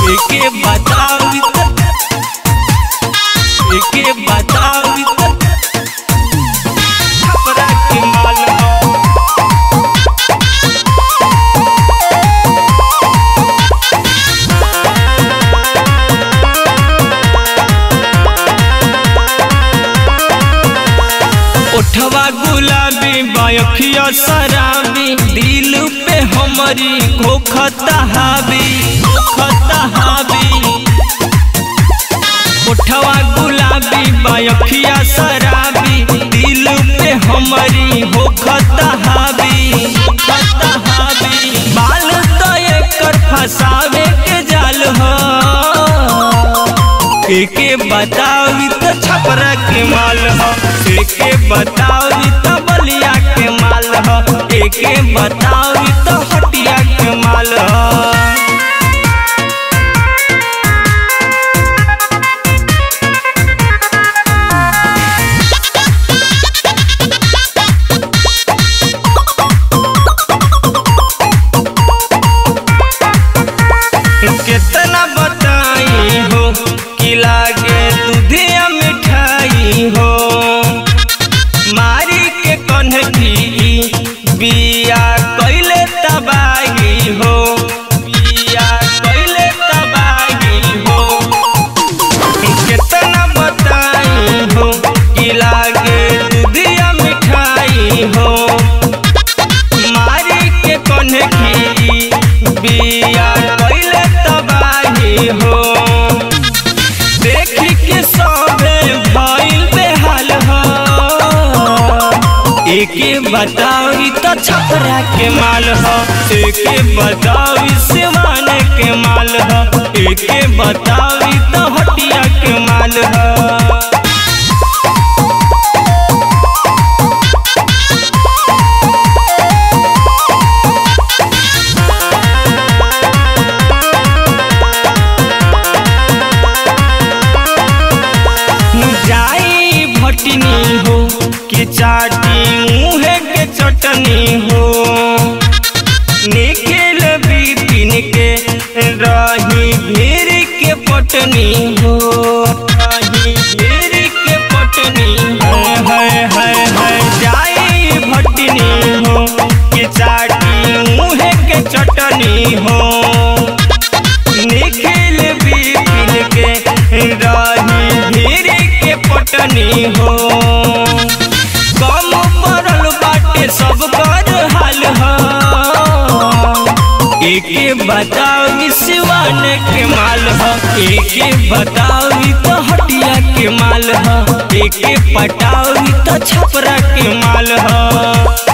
एके बतावी त एके बतावी त छपरा के माल ह ओठवा गुलाबी बायखिया शराबी दिल पे हमारी खोखता हावी खोखता हावी ओठवा गुलाबी बायखिया शराबी दिल पे हमारी होखता हावी होखता हावी बाल तो एकर फसावे के जाल हो एके बतावी तो छपरा के माल ह एके बतावी तो बलिया के माल ह एके बतावी तो हटिया के माल ह कितना बताई हो कि लागे दूधिया मिठाई हो मारी के कन्हकी बिया कैले तबाही हो बिया कैले तबाही हो कितना बताई हो कि लागे दूधिया मिठाई हो मारी के कन्हकी बिया कैले तबाही हो देखी के सबे भइल बेहाल हो एके बतावी तो छपरा के माल हो एके बतावी सिवान के माल हो एके बतावी तो हटिया के माल हो जाई भटनी हो कि चाटी मुँहे के चटनी हो निकल बिपिन के रही भीड़ के पटनी हो रही भीड़ के पटनी है है है जाई भटनी हो कि चाटी मुँहे के चटनी हो निखिल बिपिन के रही भीड़ के पटनी हो कम पड़ल बाटे सब कर हाल हो एके बतावी सिवान के माल हो एके बतावी तो हटिया के माल हो एके पटावी तो छपरा के माल हो